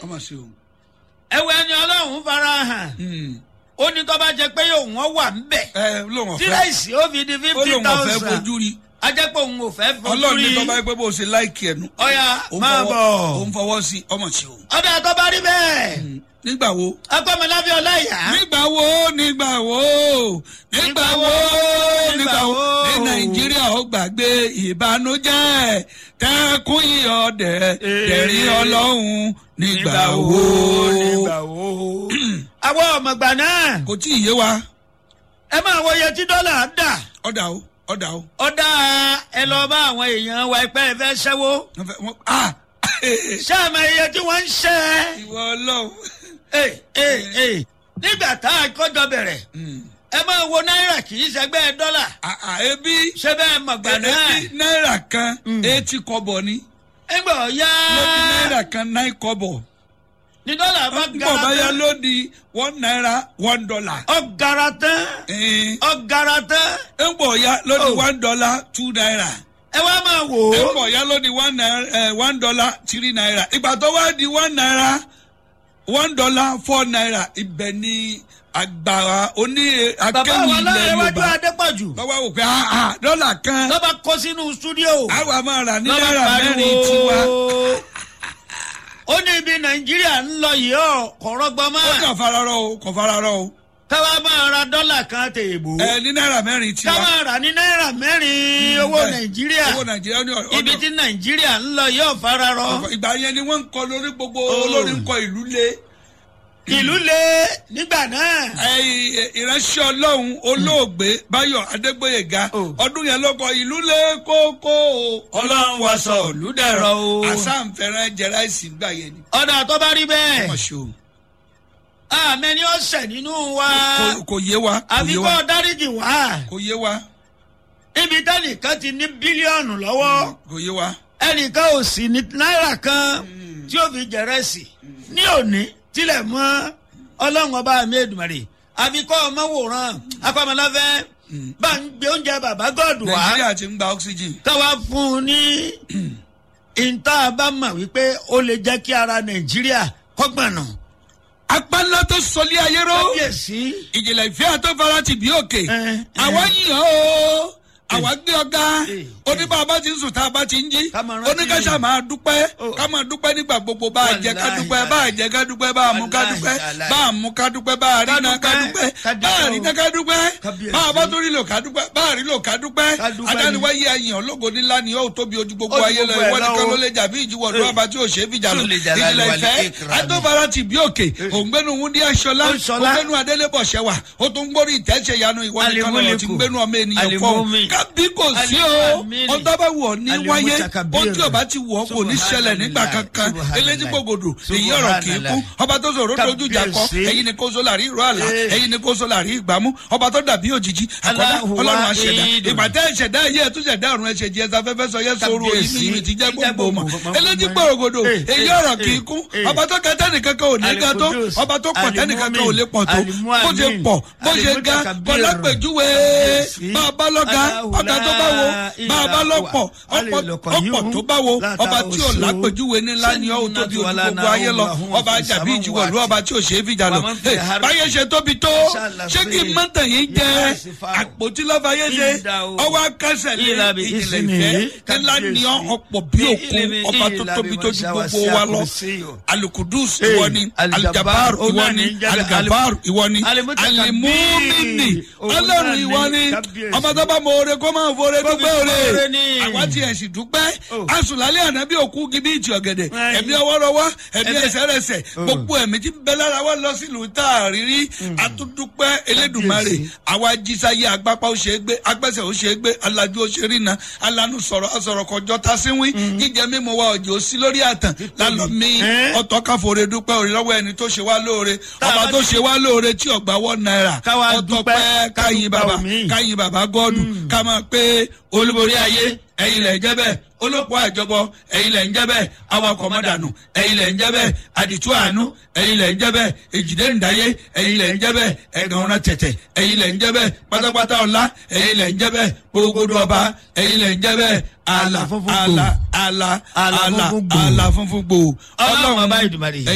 ọmọ sí o. ẹwẹ ni ọlọ́run fara hàn ó ní tó bá jẹ pé òun ọ wà ń bẹ̀ ẹ lóun ọ̀fẹ́ tíráìsì ó fi di ó fifty lóun ọ̀fẹ́ thousand fojú rí ajẹ́pọ̀ òun ò fẹ́ fojú ọlọ́run ní rí tọ́ba pé bó o ṣe láìkì ẹnu. ọ̀yà òun máa fọwọ́- bọ̀ òun fọwọ́ sí ọmọ sí o. ọ̀dà tó bá rí bẹ́ẹ̀ nígbà wo. agbọ́mọlábí ọláyà nígbà wo nígbà wo nígbà wo nígbà wo ní nàìjíríà ó gbàgbé ìbànújẹ́ tẹkùn ìyọdẹ tẹrí ọlọ́run nígbà wo. wo. àwọn ọmọgbà náà kò tí ì yé wa ẹ máa wọ iye tí dọ́là dà ọ̀dà o ọ̀dà o. ọ̀dà ẹ lọ bá àwọn èèyàn wa ẹgbẹ́ ẹ fẹ́ ṣẹ́wó wọ́n fẹ́ wọ́n ah ṣé àmọ́ iye tí wọ́n ń ṣẹ́ ìwọ ọlọ́run. ẹ ẹ ẹ nígbà tá a kọjọ bẹ̀rẹ̀ ẹ máa wo náírà kì í ṣẹgbẹ́ dọ́là Ah, ah, ebi ṣé bẹ́ẹ̀ mọ̀gbà náà ebi náírà kan eighty kọ́bọ̀ ni ẹgbẹ́ ọ̀yá lóbi náírà kan nine kọ́bọ̀ ní dọ́là bá nígbà gara bá yá tán lódi one naira one dollar. ọ̀gara tán Eh, ọ̀gara tán ńgbọ̀ ya lódi Oh. one dollar two naira. ẹ wá máa wò ó ńgbọ̀ ya lódi one naira eh, one dollar three naira. ìgbà tó wá di one naira one dollar four naira ibẹ̀ ni agbára oní bàbá akéwì wa ilẹ̀ láyé wájú yorùbá adépọ̀jù lọ́wọ́ wò pé ah ah dọ́là kan lọ́ba kó sínú stúdíò àwa máa rà ní lọ́ba náírà mẹ́rin pariwo tiwa. ó ní ibi nàìjíríà ń lọ yìí ọ kọ̀rọ̀gbọ́n ó máa kàn fararọ o kàn fararọ o káwá máa ra dọ́là kan tèèbù ẹ ní náírà mẹ́rin tiwa. káwá rà ní náírà mẹ́rin owó bẹ́ẹ̀. nàìjíríà owó nàìjíríà ní ọ̀dọ̀ ibi tí nàìjíríà ń lọ yìí ọ fararọ ìgbà yẹn ni wọ́n ń kọ lórí gbogbo Oh. olórí ń kọ ìlú lé. ìlú le nígbà náà Ẹ, ìránṣẹ́ ọlọ́run olóògbé báyọ̀ adégbòyèga Oh. ọdún yẹn ló kọ ìlú lé kókó o. ọlọ́run wa sọ olùdẹ̀rọ o àsáǹfẹ̀rẹ̀ jẹráìsì gbà yẹn ni. ọ̀dà tó bá rí bẹ́ẹ̀ ọmọ ṣe o. àmẹ́ni ọ̀sẹ̀ nínú wa Kò- kò yé wa kò àfi yé kọ́ wa dáríjì wá kò yé wa ibi tẹ́nìkan ti ní bílíọ̀nù lọ́wọ́ kò yé wa. ẹnìkan ò sì ní náírà kan tí ó fi jẹrẹsì ní òní tilẹ̀ mọ́ ọlọ́run ọba mi èdùmàrè àfi kọ́ ọmọ wòran akọ́mọláfẹ́ bá ń gbé oúnjẹ bàbá gọ́ọ̀dù wá nàìjíríà ti ń gba oxygen. káwá fún un ní ìta bá mọ̀ wípé ó lè jẹ́ kí ara nàìjíríà kọ́gbọ̀nà apálọ́ tó sọlé ayé ró. kábíyèsí ìjìnlẹ̀ ìfẹ́ àtọ́fara ti bí òkè. Eh, eh. àwa yìí o àwa gbé ọgá Eh, oníbà bá ti ń sùn tá a bá ti ń jí Ká máa rántí. oníkàṣà máa dúpẹ́ Oh. ká máa dúpẹ́ nígbà gbogbo bá a jẹ ká Wàláhì, dúpẹ́ bá a jẹ ká dúpẹ́ bá a mú ká dúpẹ́ Wàláhì, bá a mú ká dúpẹ́ bá a rí Ká náà ká dúpẹ́, dúpẹ́ ká bá a rí dúpẹ́ náà ká dúpẹ́ Kábíyèsí. bá a bá tó rí lò ká dúpẹ́ bá a rí lò ká dúpẹ́ Ká dúpẹ́ adáni ni. wáyé ayàn ológo nílá ni ó tóbi ojú gbogbo Ó ju ayé lọ gbogbo ẹ̀ ìwọ lọ nìkan o. ló lè jà bí ìjìwọ̀ Eh. lọ́ba tí ò ṣe é fìjà lọ Tún lè jà ìjìnlẹ̀ láàrin ìfẹ́ wàlẹ̀ ìkìrà ni. àtọ́fara ti bí òkè òǹgbẹ́nu wúndí aṣọlá Aṣọlá. òǹgbẹ́nu adélébọ̀ ṣẹwà ó tún gbórí ìtẹ́sẹ̀ yanu ìwọ nìkan lọ́wọ́ ti Alimuliku. gbẹ́nu ọmọ ènìyàn fọ́ Alimumi. kábí kò sí o Alimamini. ọ̀dọ́ bá wù ọ́ ní wáyé Alimutakabir. ohun tí ọba ti wù ọ́ kò ní ṣẹlẹ̀ nígbà kankan Subhanallah. eléjì gbogbo èyí ọ̀rọ̀ kì í kú ọba tó sọ̀rọ̀ dojú ìjà kọ Kábíyèsí. ẹ̀yin ni kó so làrí ìró àlá Eh. ẹ̀yin ni kó so làrí ìgbàmú ọba tó dàbí òjijì àkọ́dá Allahu ọlọ́run àṣẹdá wahidun. ìpàtẹ́ ìṣẹ̀dá ẹ̀yẹ ẹ̀tún ṣẹ̀dá ọ̀run ẹ̀ṣẹ̀ jẹ́ ẹ̀sà fẹ́fẹ́ sọ yẹ sọ̀rọ̀ Kábíyèsí. ìmí ìmí ti jẹ́ gbogbo mọ̀ Ìjẹ́ eléjì gbogbo. gbòrògbòdò Eh, èyí eh, ọ̀rọ̀ kì í eh, kú eh. ọba tó kẹtẹ́ nìkan kan ò ní ga tó Alikudus. ọba tó pọ̀ tẹ́nìkan kan ò lè pọ̀ tó Alimumin. bó ṣe pọ̀ bó ṣe ga Alimutakabir. bọ́lá pèjúwe Kábíyèsí. bá a bá lọ́ga Allahu ọ̀gá tó bá wo bá a bá lọ́pọ̀ la ọ̀pọ̀ ilaha ọ̀pọ̀ tó bá wo la ọba tí ò ta'usu. lápèjúwe ńlá ni ó tóbi ojú gbogbo ayé lọ ọba àjàbí ìjìwọ̀ lú ọba tí ò ṣe é fìjà lọ Wa man fi Hey, har- báyé ṣe tóbi tó Inshallah ṣé kí n fi- má tàn yín jẹ Yes, fa- àpótí lọ́ba yé ṣe Ìdá o. ọwọ́ akásẹ̀ lé Ìlà bí ìjìnlẹ̀ ìsinmi, ìfẹ́ ńlá ni ọ́ kábíyèsí. ọ̀pọ̀ bí òkun Ìlà bí- ọba tó ìlà tóbi bí tó ju mọ̀ṣá gbogbo wá wa sí lọ àkùrẹ́síyò. alukudus Hey, ìwọ ni Al-Jabbar, aljabar ìwọ ọ̀nà ni ní jẹ́- algabar ìwọ ni Alimutakabir, alimumini ọ̀nà ọlọ́run ní ìwọ ni kábíyèsí. ọba tó bá mọ oore kó máa fọ oore Kó fi dúpẹ́ fọ oore oore ni. àwa ti ẹ̀sìn dúpẹ́ Oh. asùnlálẹ̀ ànábì òkú gibi ìtì ọ̀gẹ̀dẹ̀ Right. ẹ̀mí ọwọ́rọ́wọ́ ẹ̀mí Ẹ̀mí- ẹsẹ̀rẹsẹ̀ gbogbo ẹ̀mí tí ń bẹ lára wa lọ sílùú tá a rí rí atúndúpẹ́ elédùnmarè Kábíyèsí. àwa jísáyé agbápá ó ṣe é gbé agbẹ́sẹ̀ ó ṣe é gbé alájú ó ṣe rí na alánú sọ̀rọ̀ asọ̀rọ̀ kọjọ́ ta síwín jíjẹ mímu wa òjò sí lórí àtàn lálọ́ mi Eh? ọ̀tọ̀ káfọ́re dúpẹ́ òrì lọ́wọ́ ẹni tó ṣe wá lóore Tá a ọba bá tó ti- ṣe wá lóore tí ọgbà wọ́n náírà Ká wá ọ̀tọ̀ dúpẹ́, pẹ́ ká káyin dúpẹ́ bàbá omi. káyin bàbá gọ́ọ̀dù ká máa pé olúborí ayé ẹ̀yin lẹ̀ ń jẹ́ bẹ́ẹ̀ olóko àjọbọ ẹ̀yin lẹ̀ ń jẹ́ bẹ́ẹ̀ awakọ̀ mọ́dànù ẹ̀yin lẹ̀ ń jẹ́ bẹ́ẹ̀ àdìtú àánú ẹ̀yin lẹ̀ ń jẹ́ bẹ́ẹ̀ èjìdé ǹdáyé ẹ̀yin lẹ̀ ń jẹ́ bẹ́ẹ̀ ẹ̀gàn ọ̀nà tẹ̀tẹ̀ ẹ̀yin lẹ̀ ń jẹ́ bẹ́ẹ̀ pátápátá ọ̀la ẹ̀yin lẹ̀ ń jẹ́ bẹ́ẹ̀ gbogbo ọba ẹ̀yin lẹ̀ ń jẹ́ bẹ́ẹ̀ àlà funfun gbòò. àlà àlà Àlà àlà funfun gbòò. àlà funfun gbòò ọlọ́run ọba ìdùmarè